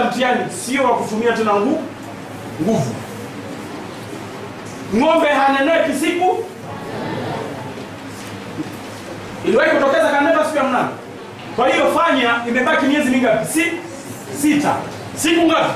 ya mtihani sio wa kutumia tena ngu, nguvu. Ng'ombe haneneki siku iliwahi kutokeza kanepa siku ya mnane. Kwa hiyo fanya, imebaki miezi mingapi? Si sita. Siku ngapi?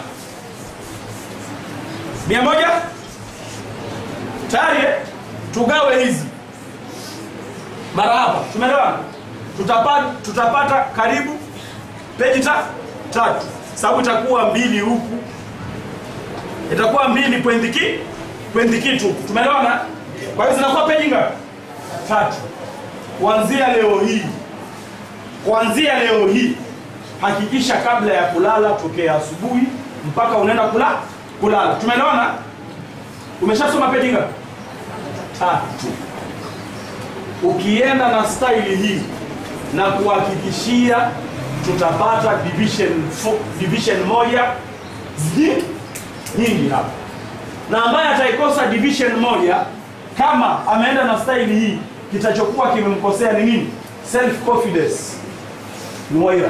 mia moja tayari. eh? Tugawe hizi mara hapa, tumeelewana? Tutapata, tutapata karibu peji ta, tatu, sababu itakuwa mbili huku, itakuwa mbili pointi ki pointi kitu, tumeelewana? Kwa hiyo zinakuwa peji ngapi? Tatu. Kuanzia leo hii, kuanzia leo hii, hakikisha kabla ya kulala, tokea asubuhi mpaka unaenda kula kulala, tumeelewana? Umeshasoma peji ngapi? Tatu. Ukienda na staili hii na kuhakikishia tutapata division fo- division moja zi- nyingi hapa, na ambaye ataikosa division moja kama ameenda na staili hii, kitachokuwa kimemkosea ni nini? Self confidence. Nuaira,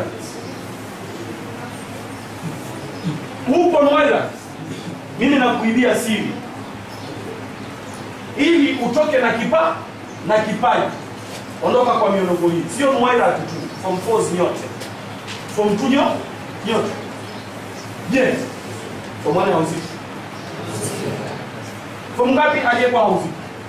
upo Nuaira, mimi nakuibia siri ili utoke na kipa na kipaji. Ondoka kwa mionoko hii, sio Nuaira tu, form 4 nyote, form 2 nyo nyote. Je, form 1 hauziki? Form ngapi aliyekuwa hauziki?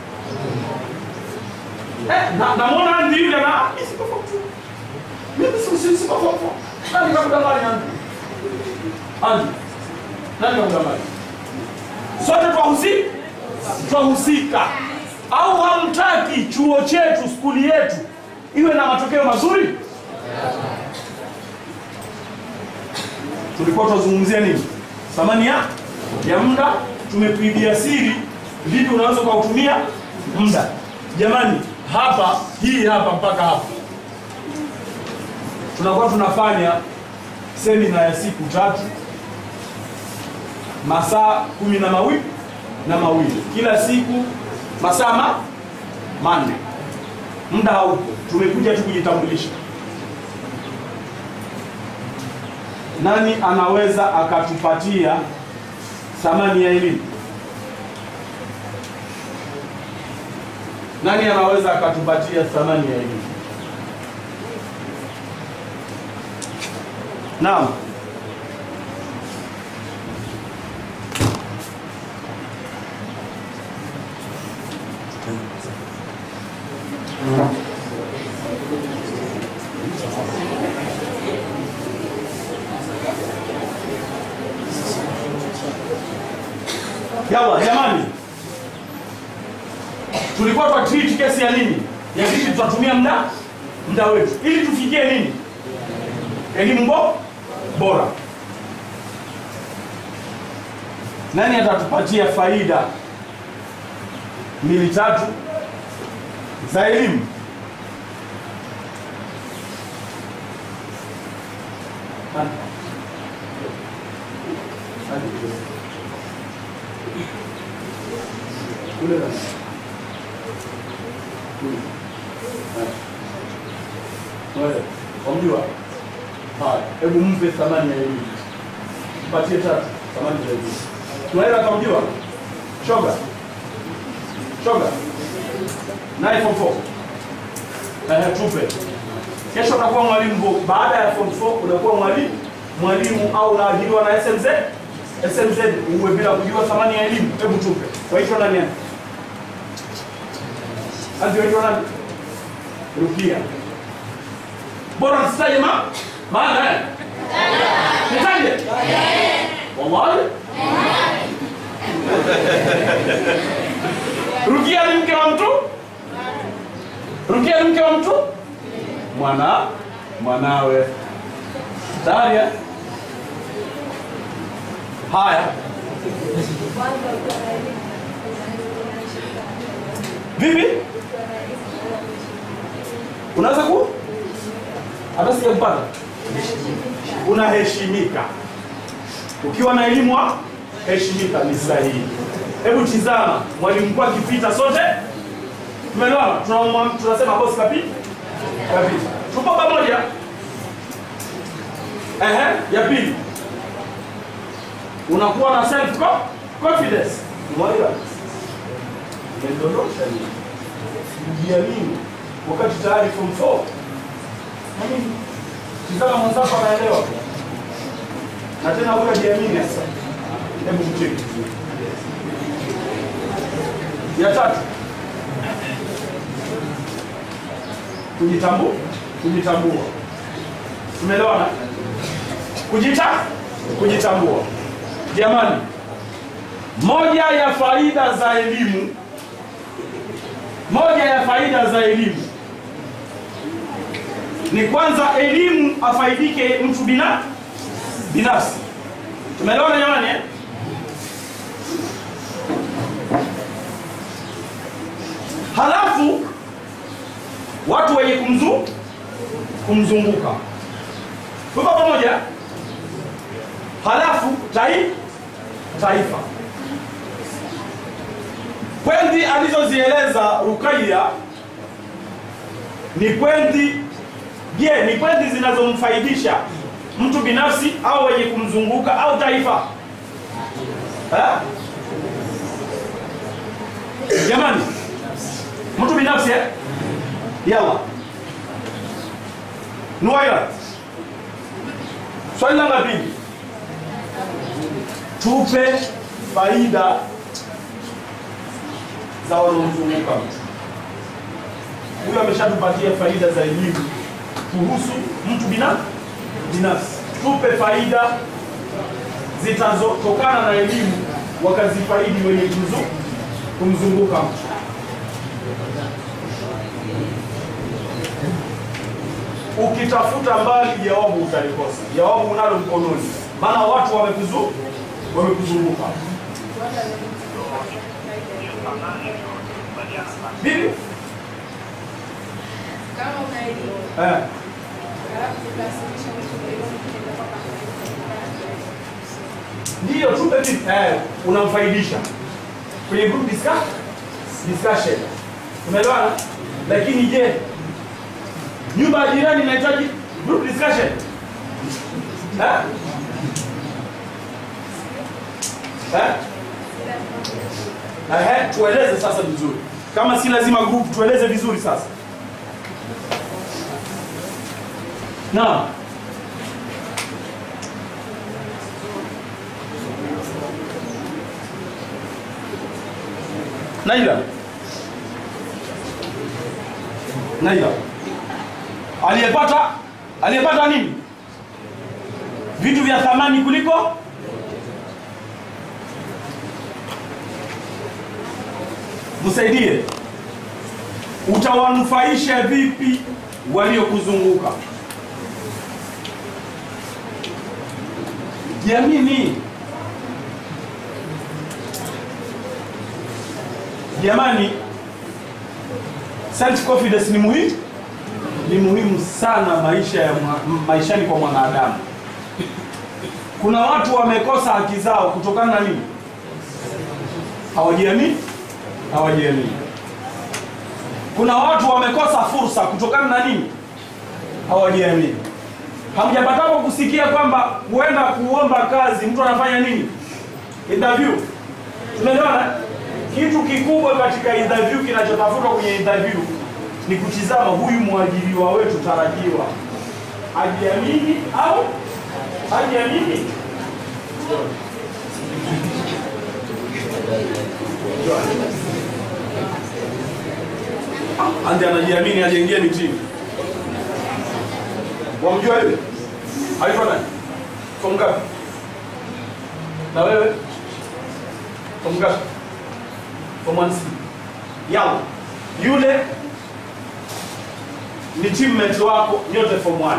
Eh, na namwona Andy yule na ah, mimi siko form 2. Mimi siko siko siko form 4. Nani kakudanganya Andy? Andy. Nani kakudanganya? Sote twahusika twahusika au hamtaki chuo chetu skuli yetu iwe na matokeo mazuri? Tulikuwa tunazungumzia nini? Thamani ya ya muda. Tumepigia siri vipi unaweza ukautumia muda. Jamani, hapa hii hapa mpaka hapa tunakuwa tunafanya semina ya siku tatu masaa kumi na mawili na mawili kila siku masaa ma manne. Muda haupo, tumekuja tu kujitambulisha. Nani anaweza akatupatia thamani ya elimu? Nani anaweza akatupatia thamani ya elimu? Naam. Yawa jamani, tulikuwa twa treat kesi ya nini, ya vipi tutatumia muda muda wetu ili tufikie nini, elimu bo bora. Nani atatupatia faida mbili tatu za elimu? Nani? Nani? Kule nani? Kule. Haya. Wewe, wamjua? Haya, hebu mpe thamani ya elimu. Mpatie tatu thamani ya elimu. Tunaweza kumjua? Shoga. Shoga. Naye form 4. Eh, tupe. Kesho utakuwa mwalimu bo. Baada ya form 4 unakuwa mwalimu mwalimu au unaajiriwa na SMZ. SMZ uwe bila kujua thamani ya elimu. Hebu tupe. Waitwa nani hapa? Kazi waitwa nani? Rukia. Bora nisitaje ma? Maana eh? Nitaje? Wallahi? Rukia ni mke wa mtu? Rukia ni mke wa mtu? Mwana mwanawe. Tayari eh? Haya. Vipi? Unaweza ku? Hata sijampata. Unaheshimika. Ukiwa na elimu wa heshimika ni sahihi. Hebu tizama, mwalimu mkuu akipita sote tumeelewana? Tunamwa- Tunasema bosi kapita. Kapita. Tupo pamoja. Ehe, ya pili. unakuwa na self co- confidence. Umeelewa? Umedondosha nini? Kujiamini wakati tayari form 4. Yaani tizama mwenzako anaelewa. Na tena huyo hajiamini sasa. Hebu mcheki. Ya tatu. Kujitambua, kujitambua. Tumeelewana? Kujita, kujitambua. Jamani, moja ya faida za elimu, moja ya faida za elimu ni kwanza, elimu afaidike mtu bina binafsi. Tumeelewana jamani eh? Halafu watu wenye kumzu kumzunguka tuko pamoja. Halafu tai, taifa. Pwendi alizozieleza Rukaiya ni pwendi, je, ni pwendi zinazomfaidisha mtu binafsi au wenye kumzunguka au taifa eh? Jamani, mtu binafsi eh? Yalla Nuwaira, swali la pili, tupe faida za wanaomzunguka mtu huyo. Ameshatupatia faida za elimu kuhusu mtu bina binafsi. Tupe faida zitazotokana na elimu wakazifaidi wenye kumzu- kumzunguka mtu. Ukitafuta mbali jawabu utalikosa. Jawabu unalo mkononi, maana watu wamekuzu wamekuzunguka. Vipi? Kama una elimu, Eh, halafu ukasilisha mtu elimu kitendo kwamba ndiyo tupe vipi? Eh, unamfaidisha kwenye group discuss, discussion. Umeelewana? Lakini je, nyumba ya jirani inahitaji group discussion? Eh? Eh? Ehe, tueleze sasa vizuri. Kama si lazima group, tueleze vizuri sasa. Naam. Naila. Naila. Aliyepata aliyepata nini? Vitu vya thamani kuliko msaidie. Utawanufaisha vipi waliokuzunguka? Jiamini. Jamani, self confidence ni muhimu, ni muhimu sana maisha ya mwa- maishani kwa mwanadamu. Kuna watu wamekosa haki zao kutokana na nini? Hawajiamini, hawajiamini. Kuna watu wamekosa fursa kutokana na nini? Hawajiamini. Hamjapatapo kusikia kwamba huenda kuomba kazi mtu anafanya nini? Interview. Tumeelewana? Kitu kikubwa katika interview kinachotafutwa kwenye interview ni kutizama huyu mwajiriwa wetu tarajiwa ajiamini au hajiamini. Ande anajiamini ajengie mitini. Wamjua yule? Alikuwa nani? Form ngapi? Na wewe? Form ngapi? Form 1C. Yao. Yule ni teammate wako nyote form 1.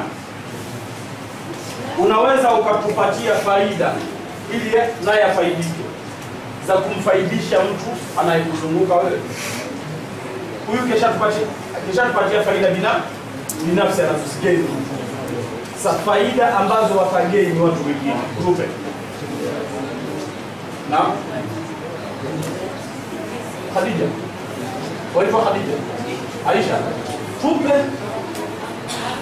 Unaweza ukatupatia faida ili naye afaidike za kumfaidisha mtu anayekuzunguka wewe. Huyu keshatupatia keshatupatia faida bina binafsi anazozigeni. Sa faida ambazo watageni watu wengine. Tupe. Na Khadija. Waitwa Khadija. Aisha. Tupe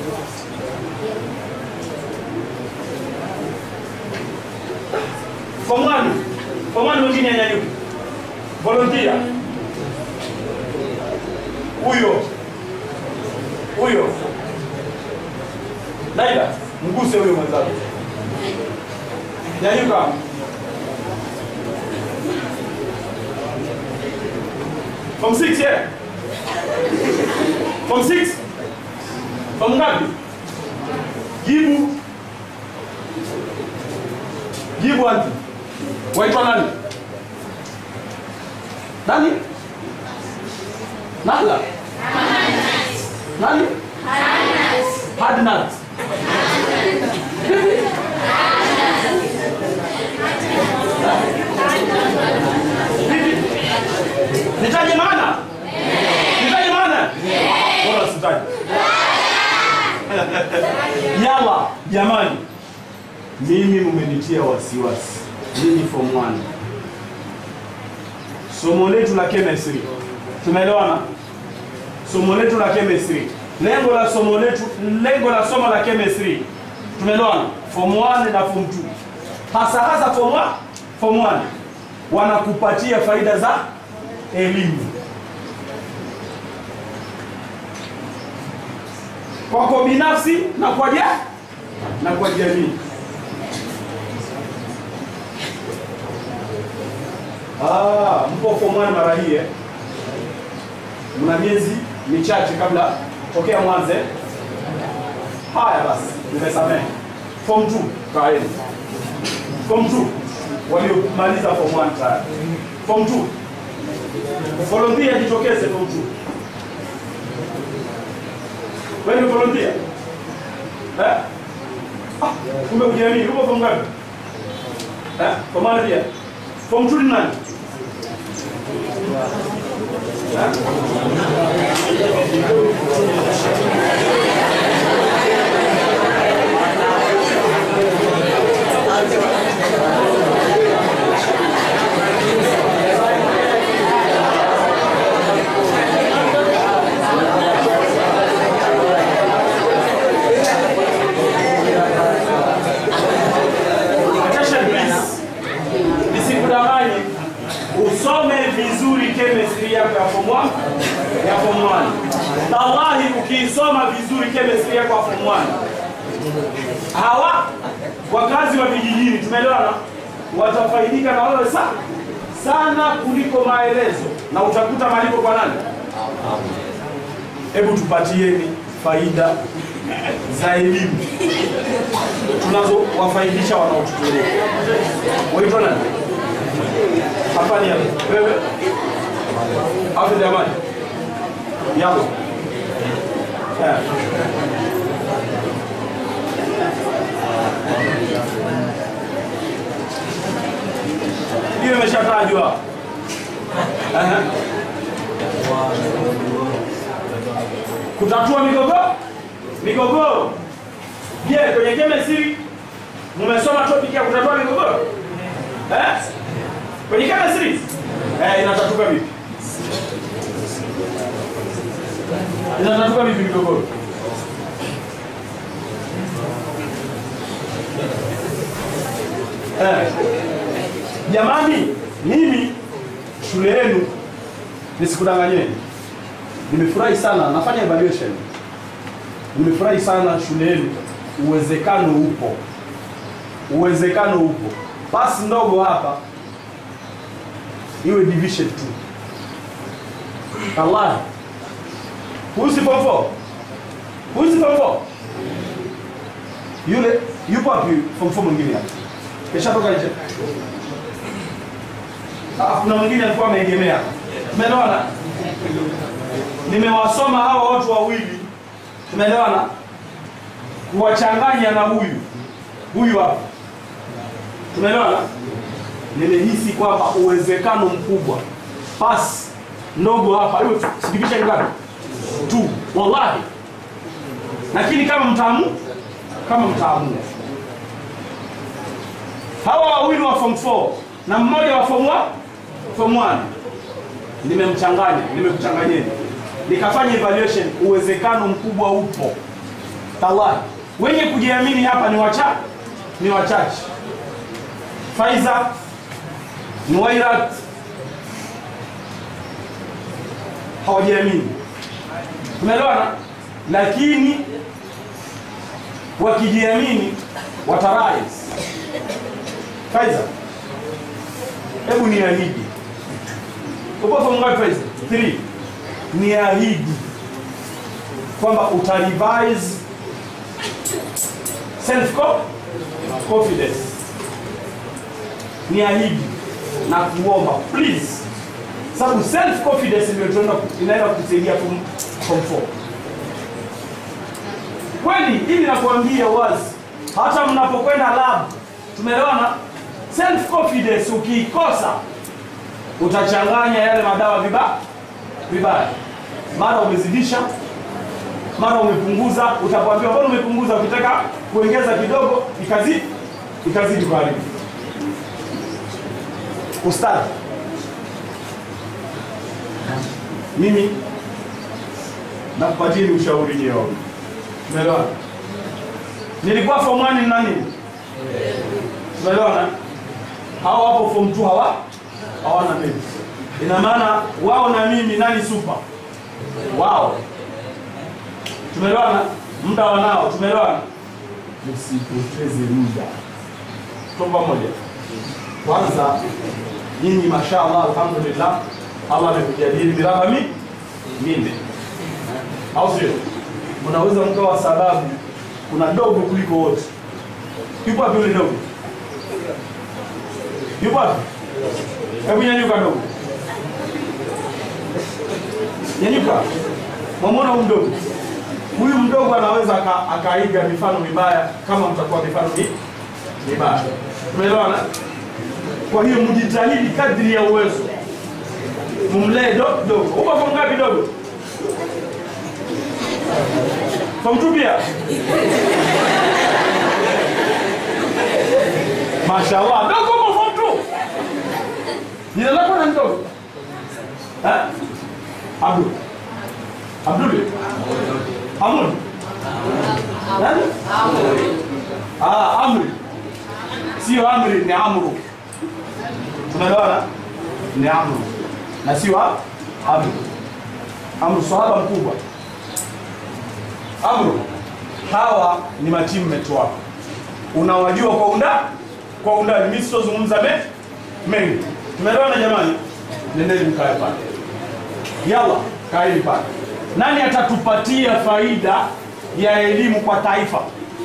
form Form 1. Form 1 mwingine anyanyuke. Volunteer. Huyo. Huyo. Laila, mguse huyo mwenzako. Nyanyuka. Form 6 yeah. Form 6. Form ngapi? Jibu. Jibu anti. Waitwa nani? Nani? Nahla. Nani? Hadnat. Vipi? Nitaje maana? Nitaje maana? Bora sitaje. Yalla, jamani. Mimi mumenitia wasiwasi. Nyinyi form 1. Somo letu la chemistry. Tumeelewana? Somo letu la chemistry. Lengo la somo letu, lengo la somo la chemistry. Tumeelewana? Form 1 na form 2. Hasa hasa form 1, form 1 wanakupatia faida za elimu. Kwako binafsi na kwa ja na kwa jamii. Ah, mpo form 1 mara hii eh? Mna miezi michache kabla tokea mwanze. Haya basi, nimesamehe. Form 2 kaeni. Form 2 waliomaliza form 1 tayari. Form 2 volunteer, jitokeze form 2. Wewe ni volunteer? Eh? Ah, kumbe kujiamini. Uko form ngapi? Eh? Kwa maana pia. Form 2 ni nani? Eh? Attention please. Nisikudanganye. Usome vizuri chemistry yako ya form 1 ya form 1. Wallahi ukiisoma vizuri chemistry yako ya form 1. Hawa wakazi wa vijijini tumeelewana watafaidika na wewe sana sana kuliko maelezo na utakuta malipo kwa nani? Hebu tupatieni faida za elimu tunazowafaidisha wanaotutolea. Waitwa nani? Hapa ni hapa. Wewe? Hapo jamani. Yalo. Eh. Hiyo imeshatajwa. Aha. Kutatua migogoro? Migogoro. Je, kwenye chemistry mmesoma topic ya kutatua migogoro? Eh? Kwenye chemistry? Eh, inatatuka vipi? Inatatuka vipi migogoro? Eh. Jamani, mimi shule yenu nisikudanganyeni. Nimefurahi sana nafanya evaluation. Nimefurahi sana shule yenu, uwezekano upo, uwezekano upo. Pasi ndogo hapa iwe division 2. Allah, husi form 4, husi form 4, yule yupo wapi? Form 4 mwingine hapa keshatoka nje. Ah, kuna mwingine alikuwa ameegemea. Umeelewana? Nimewasoma hao watu wawili tumeelewana kuwachanganya na huyu huyu hapa tumeelewana nimehisi kwamba uwezekano mkubwa pasi ndogo hapa hiyo sidivisha ngapi tu wallahi lakini kama mtaamu kama mtaamua hawa wawili wa form 4 na mmoja wa form 1 form 1 nimemchanganya nimekuchanganyeni nikafanya evaluation uwezekano mkubwa upo tallahi wenye kujiamini hapa ni wachache ni wachache faiza Nuwairat hawajiamini, tumeelewana. Lakini wakijiamini watarais. Faiza, hebu niahidi, upo form ngapi Faiza? 3 niahidi kwamba utarevise self confidence niahidi na kuomba please sababu self confidence ndio tunaenda inaenda kukusaidia form form 4 kweli hivi nakuambia wazi hata mnapokwenda lab tumeelewana self confidence ukiikosa utachanganya yale madawa vibaya vibaya mara umezidisha mara umepunguza utakwambia mbona umepunguza ukitaka kuongeza kidogo ikazidi ikazidi kuharibu ustadi mimi nakupatieni ushauri nyeo umeelewana nilikuwa form 1 na nini umeelewana hao hapo form 2 hawa hawana mimi ina maana wao na mimi nani super wao tumeelewana muda wanao tumeelewana msipoteze muda tuko pamoja kwanza nyinyi mashallah alhamdulillah allah amekujadili miraba mi minne au sio mnaweza mkawa sababu kuna dogo kuliko wote yupo wapi yule dogo yupo wapi hebu nyanyuka dogo nyanyuka mwamwona huyu mdogo huyu mdogo anaweza aka- akaiga mifano mibaya kama mtakuwa mifano mi- mibaya tumeelewana kwa hiyo mjitahidi kadri ya uwezo mumlee do- dogo uko form ngapi dogo form two pia mashallah dogo uko form two jina lako na dogo Eh? abdul abdul Amun. Nani? Ah, Amri. Sio Amri ni Amru. Tumeelewana? Ni Amru. Na sio ha- Amri. Amru sahaba mkubwa. Amru. Hawa ni matimu wako. Unawajua kwa unda kwa undani. Mimi sitozungumza me mengi. Tumeelewana jamani? Nendeni mkae pale. Yalla, kaeni pale. Nani atatupatia faida ya elimu kwa taifa?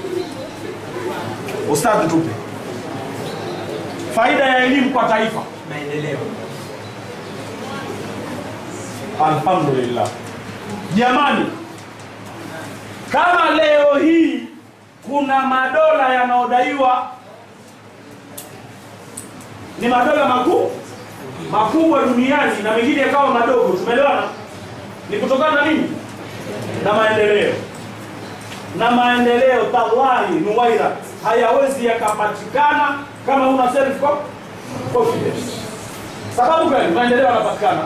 Ustadhi, tupe faida ya elimu kwa taifa. maendeleo Alhamdulillah. Jamani, kama leo hii kuna madola yanayodaiwa ni madola makuu makubwa duniani na mengine yakawa madogo, tumeelewana? Ni kutokana na nini? Na maendeleo. Na maendeleo tawahi nuwaira hayawezi yakapatikana kama una self confidence. Sababu gani? Maendeleo yanapatikana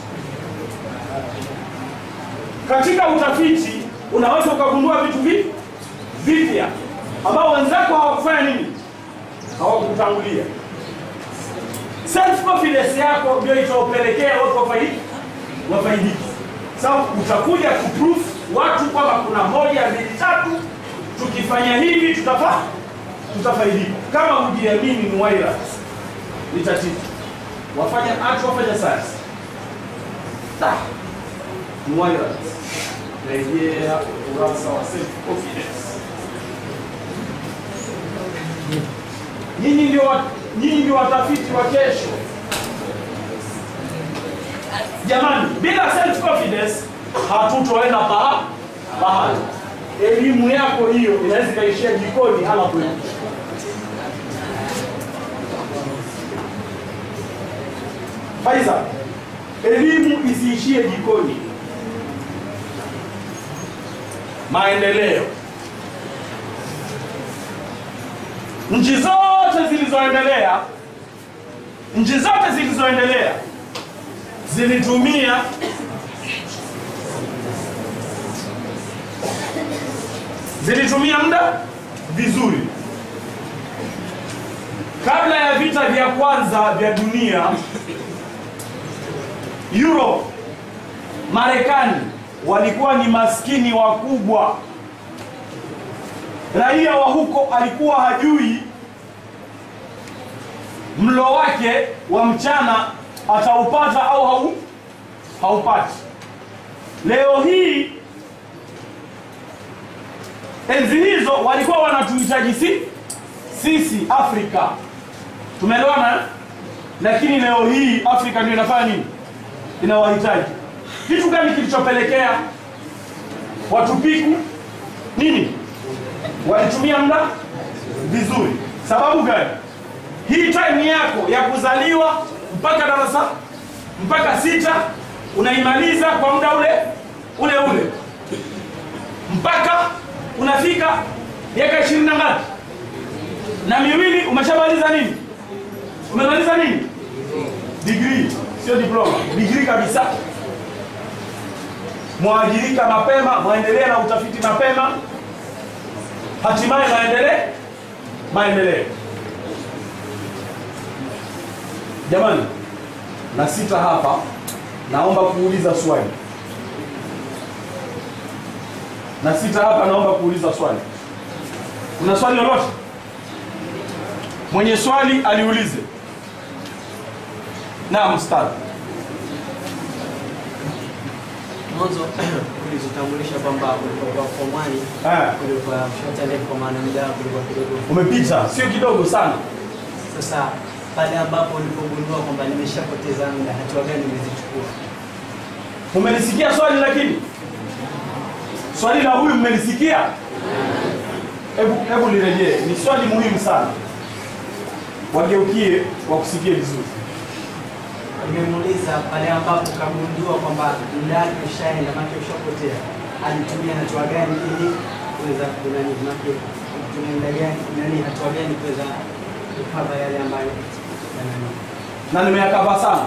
katika utafiti unaweza ukagundua vitu vi- vipya ambao wenzako hawakufanya nini, hawakutangulia. Self confidence yako ndio itaopelekea watu wafaidi wafaidiki. Sasa utakuja kuproof watu kwamba kuna moja mbili tatu, tukifanya hivi tutafa tutafaidika. Kama hujiamini ni waira, ni tatizo. Wafanya art, wafanya science Da. Moira, rejea ukurasa wa self confidence. Nyinyi ndio wa- nyinyi ndio watafiti wa kesho. Jamani, bila self confidence hatutoenda paha pahali. Elimu yako hiyo inaweza ikaishia jikoni hala kwetu. Faiza, elimu isiishie jikoni. Maendeleo, nchi zote zilizoendelea, nchi zote zilizoendelea zilitumia zilitumia muda vizuri kabla ya ya vita vya kwanza vya dunia Europe, Marekani walikuwa ni maskini wakubwa. Raia wa huko alikuwa hajui mlo wake wa mchana ataupata au hau, haupati. Leo hii enzi hizo walikuwa wanatuhitaji si sisi Afrika, tumeelewana eh? Lakini leo hii Afrika ndio inafanya nini? Inawahitaji. Kitu gani kilichopelekea watu piku nini? Walitumia muda vizuri. Sababu gani? Hii time yako ya kuzaliwa mpaka darasa mpaka sita unaimaliza kwa muda ule ule ule mpaka unafika miaka ishirini na ngapi na miwili umeshamaliza nini? Umemaliza nini? Degree, sio diploma, degree kabisa. Mwajirika mapema, mwaendelea na utafiti mapema, hatimaye maendelee maendeleo. Jamani, na sita hapa, naomba kuuliza swali. Na sita hapa, naomba kuuliza swali. Kuna swali lolote? Mwenye swali aliulize. Naam, ustadhi. mwanzo ulizotambulisha kwamba ulikuwa form one Eh, ulikuwa short and kwa maana muda wako ulikuwa kidogo. umepita, sio kidogo sana. Sasa pale ambapo ulipogundua kwamba nimeshapoteza muda, hatua gani umezichukua? Umelisikia swali lakini swali la huyu mmelisikia? Hebu hebu lirejee, ni swali muhimu sana, wageukie wakusikie vizuri. Nimemuuliza pale ambapo kagundua kwamba muda wake ushaenda, maana ushapotea, alitumia hatua gani ili kuweza kunani, maana alitumia muda gani, nani, hatua gani kuweza kukava yale ambayo yanani na nimeyakava sana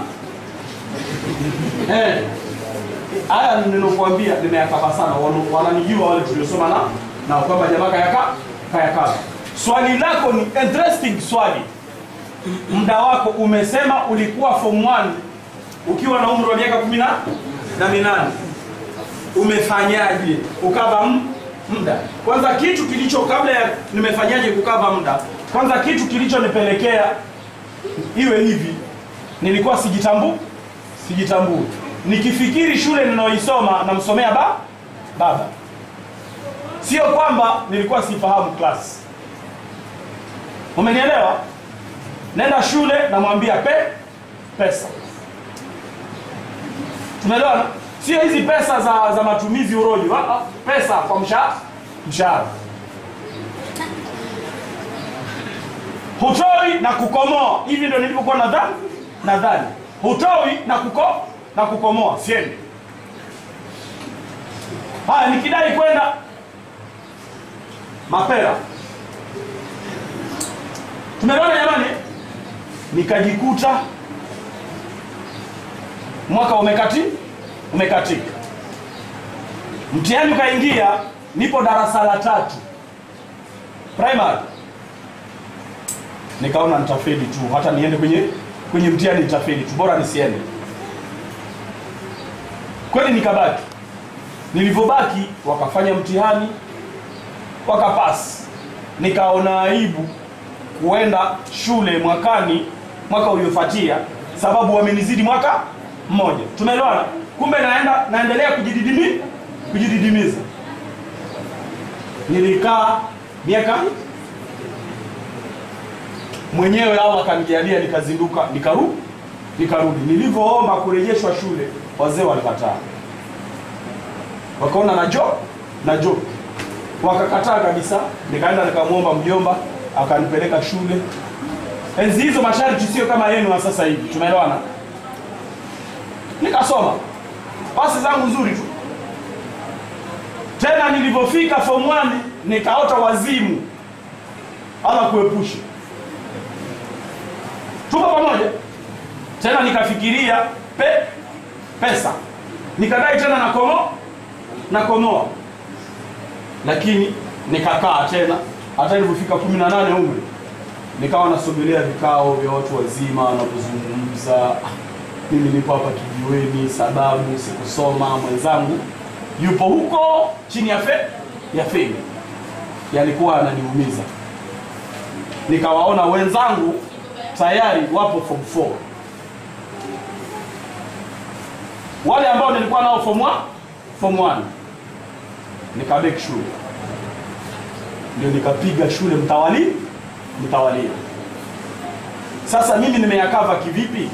eh, haya ninokuambia nimeyakava sana, Wana- wananijua wale tuliosoma na na kwamba jamaa kayaka kayakava. Swali lako ni interesting swali. Muda wako umesema ulikuwa form 1 ukiwa na umri wa miaka kumi na na minane umefanyaje ukava m- muda? Kwanza kitu kilicho kabla ya nimefanyaje kukava muda, kwanza kitu kilichonipelekea iwe hivi, nilikuwa sijitambu sijitambui. Nikifikiri shule ninayoisoma namsomea ba baba, sio kwamba nilikuwa sifahamu class. Umenielewa? Nenda shule namwambia pe pesa, tumeelewana? Sio hizi pesa za, za matumizi urojo, ah, ah, pesa kwa mshahara mshahara hutoi na kukomoa. Hivi ndio nilivyokuwa nadhani nadhani, hutoi na kuko na kukomoa, siendi. Haya, nikidai kwenda mapera, tumeona jamani, nikajikuta mwaka umekati umekatika, mtihani ukaingia, nipo darasa la tatu primary nikaona nitafeli tu, hata niende kwenye kwenye mtihani nitafeli tu, bora nisiende. Kweli nikabaki. Nilivyobaki wakafanya mtihani wakapasi, nikaona aibu kuenda shule mwakani, mwaka uliofuatia, sababu wamenizidi mwaka mmoja. Tumeelewana? Kumbe naenda naendelea kujididimi kujididimiza. Nilikaa miaka mwenyewe Allah akanijalia nikazinduka nikaru nikarudi. Nilivyoomba kurejeshwa shule, wazee walikataa, wakaona na jo na jo, wakakataa kabisa. Nikaenda nikamwomba mjomba, akanipeleka shule. Enzi hizo masharti sio kama yenu wa sasa hivi, tumeelewana. Nikasoma pasi zangu nzuri tu. Tena nilivyofika form 1 nikaota wazimu, Allah kuepushe tuko pamoja tena nikafikiria pe, pesa nikadai tena na komo na komoa lakini nikakaa tena hata nilipofika kumi na nane umri nikawa nasogelea vikao vya watu wazima wanapozungumza mimi nipo hapa kijiweni sababu sikusoma mwenzangu yupo huko chini ya fe ya feni yalikuwa ananiumiza nikawaona wenzangu tayari wapo form 4 wale ambao nilikuwa nao form 1 form 1 nikabeki shule ndio nikapiga shule mtawali mtawalia sasa mimi nimeyakava kivipi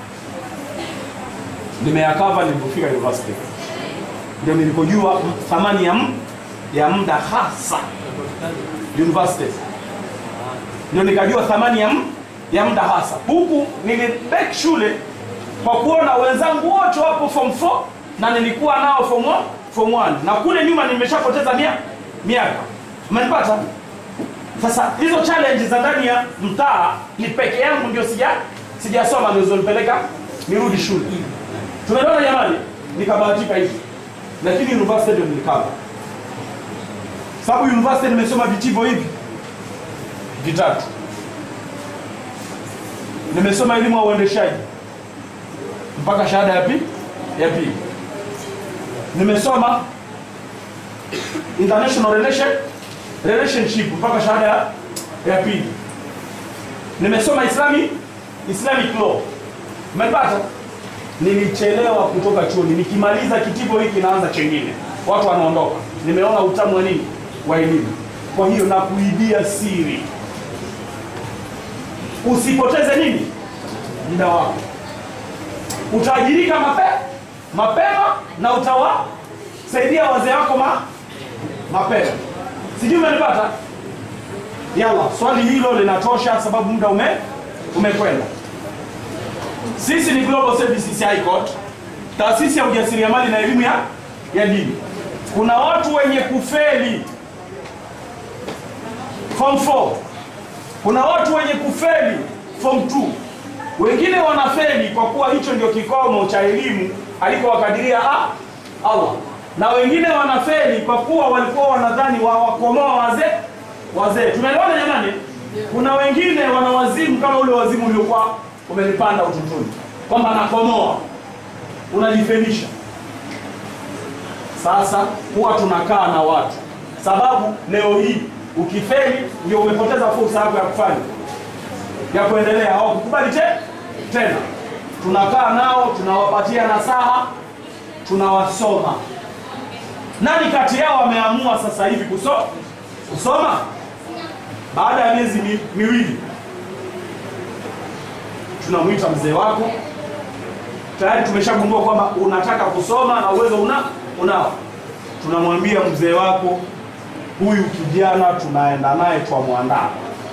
nimeyakava nilipofika university ndio nilikojua thamani ya, m- ya muda hasa university ndio nikajua thamani ya, m- ya muda hasa huku nilibek shule kwa kuona wenzangu wote wapo form 4 na nilikuwa nao form 1 form 1 na kule nyuma nimeshapoteza mia, miaka umenipata sasa hizo challenge za ndani ya mtaa ni peke yangu ndio sija sijasoma nilizonipeleka nirudi shule tumeelewana jamani nikabahatika hivi lakini university ndio nilikava sababu university nimesoma vitivo hivi vitatu nimesoma elimu ya uendeshaji mpaka shahada ya pili ya pili nimesoma international relation relationship mpaka shahada ya, ya pili nimesoma islami islamic law umepata nilichelewa kutoka chuoni nikimaliza kitivo hiki naanza chengine watu wanaondoka nimeona utamu wa nini wa elimu kwa hiyo nakuibia siri usipoteze nini muda wako utaajirika mape, mapema na utawasaidia wazee wako ma, mapema sijui umenipata yalla swali hilo linatosha sababu muda ume umekwenda sisi ni global services high court taasisi ya ujasiriamali na elimu ya, ya dini kuna watu wenye kufeli form 4 kuna watu wenye kufeli form 2 wengine wanafeli kwa kuwa hicho ndio kikomo cha elimu alikowakadiria ah, allah na wengine wanafeli kwa kuwa walikuwa wanadhani wawakomoa wazee wazee tumeelewana jamani kuna wengine wana wazimu kama ule wazimu uliokuwa umenipanda utotoni kwamba nakomoa unajifelisha sasa huwa tunakaa na watu sababu leo hii ukifeli ndio umepoteza fursa yako ya kufanya ya kuendelea hawakukubali te, tena tunakaa nao tunawapatia nasaha tunawasoma nani kati yao ameamua sasa hivi kuso, kusoma baada ya miezi mi, miwili tunamwita mzee wako tayari tumeshagundua kwamba unataka kusoma na uwezo una unao tunamwambia mzee wako huyu kijana tunaenda naye twamwandaa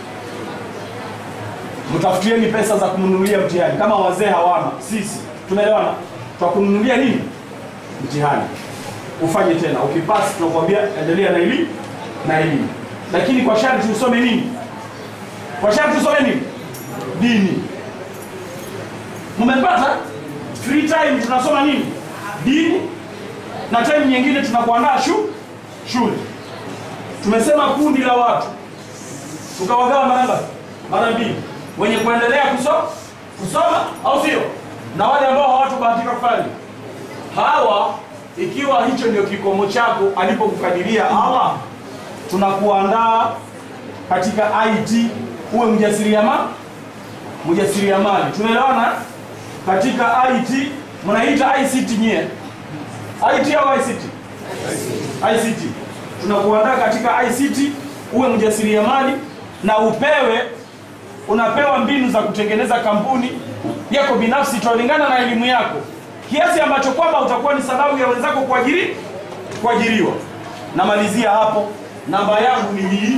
mtafutieni pesa za kumnunulia mtihani kama wazee hawana sisi tumeelewana twakununulia nini mtihani ufanye tena ukipasi tunakwambia endelea na elimu na elimu lakini kwa sharti usome nini kwa sharti usome nini dini mmepata free time tunasoma nini dini na time nyingine tunakuandaa shu shule tumesema kundi la watu tukawagawa mara ngapi mara mbili wenye kuendelea kuso, kusoma au sio na wale ambao hawatubahatika kufanya hawa ikiwa hicho ndio kikomo chako alipokukadiria allah tunakuandaa katika it uwe mjasiriamali mjasiriamali tunaelewana katika it mnaita ict nyie it au ict ict tunakuandaa katika ict uwe mjasiriamali na upewe unapewa mbinu za kutengeneza kampuni yako binafsi italingana na elimu yako kiasi ambacho kwamba utakuwa ni sababu ya wenzako kuajiri kuajiriwa namalizia hapo namba yangu ni hii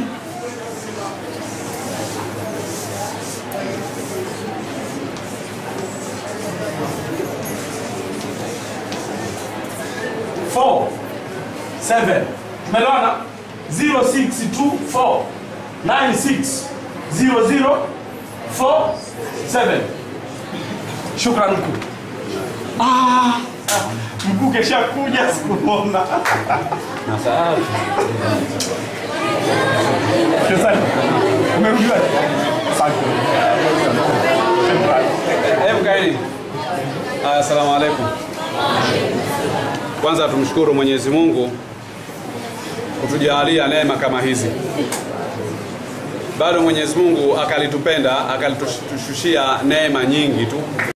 Four, seven. tumeelewana 0624 96 0047 shukran mkuu ah, mkuu kesha kuja sikumona Asante. umerudiwa Hebu kaeni. Aya, Asalamu alaikum. Kwanza tumshukuru Mwenyezi Mungu kutujalia neema kama hizi. Bado Mwenyezi Mungu akalitupenda akalitushushia neema nyingi tu.